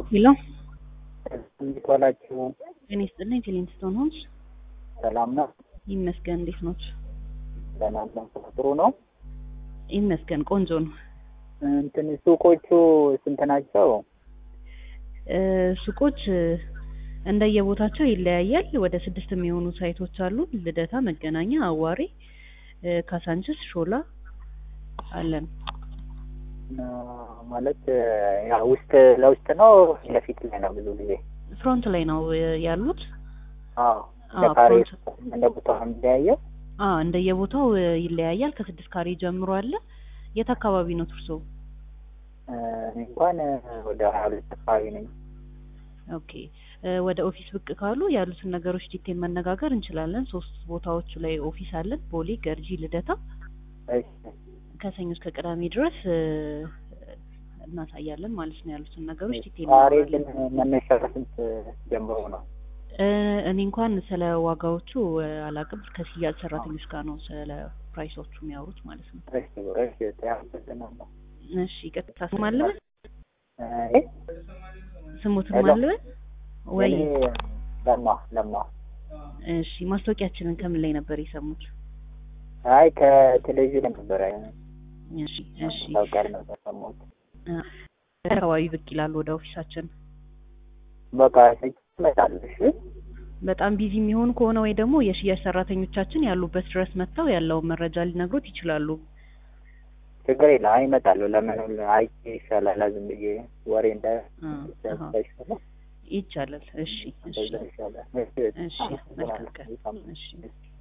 ሄሎ እንዴት ዋላችሁ? ጤና ይስጥልኝ። ቴሌንስቶን ሆንስ ሰላም ነው? ይመስገን። እንዴት ኖት? ሰላም ነው። ጥሩ ነው። ይመስገን። ቆንጆ ነው። እንትን ሱቆቹ ስንት ናቸው? እ ሱቆች እ እንደየቦታቸው ይለያያል። ወደ ስድስት የሚሆኑ ሳይቶች አሉ። ልደታ፣ መገናኛ፣ አዋሬ፣ እ ካሳንችስ፣ ሾላ አለን። እ ማለት ያ ውስጥ ለውስጥ ነው ለፊት ላይ ነው? ብዙ ጊዜ ፍሮንት ላይ ነው እ ያሉት። አዎ። እንደ አዎ፣ ካሬ ፍሮንት እንደ ቦታው ነው የሚለያየው? አ እንደየቦታው እ ይለያያል። ከስድስት ካሬ ጀምሮ አለ። የት አካባቢ ነው እርሶ? እ እኔ እንኳን እ ወደ ሀያ ሁለት አካባቢ ነኝ። ኦኬ እ ወደ ኦፊስ ብቅ ካሉ ያሉትን ነገሮች ዲቴል መነጋገር እንችላለን። ሶስት ቦታዎቹ ላይ ኦፊስ አለን። ቦሌ፣ ገርጂ፣ ልደታ እሺ። ከሰኞ እስከ ቅዳሜ ድረስ እ እናሳያለን ማለት ነው። ያሉትን ነገሮች ዲቴል ካሬ እናወራለን። ግን መነሻ ከስንት ጀምሮ ነው? እ እኔ እንኳን ስለ ዋጋዎቹ እ አላቅም። ከሽያጭ ሰራተኞች ጋር ነው ስለ ፕራይሶቹ የሚያወሩት ማለት ነው። እሺ እሺ አመሰግናለሁ። እሺ ቀጥታ ስም አለበት እ ስሙትን ሄሎ። ማለበት ወይ? እኔ ለማ ለማ እሺ ማስታወቂያችንን ከምን ላይ ነበር የሰሙት? አይ ከቴሌቪዥን ነበረ እሺ እሺ ታውቃል ነበር ሰማሁት። እ አካባቢ ብቅ ይላሉ ወደ ኦፊሳችን። በቃ እመጣለሁ። እሺ በጣም ቢዚ የሚሆኑ ከሆነ ወይ ደግሞ የሽያጭ ሰራተኞቻችን ያሉበት ድረስ መጥተው ያለውን መረጃ ሊነግሩት ይችላሉ። ችግር የለም። አይ እመጣለሁ። ለምን አይቼ ይሻላል ዝም ብዬ ወሬ እንዳ እ አሃ ይሻላል ይቻላል። እሺ እሺ እንደዛ ይሻላል። እሺ እሺ መልካም ቀን። እሺ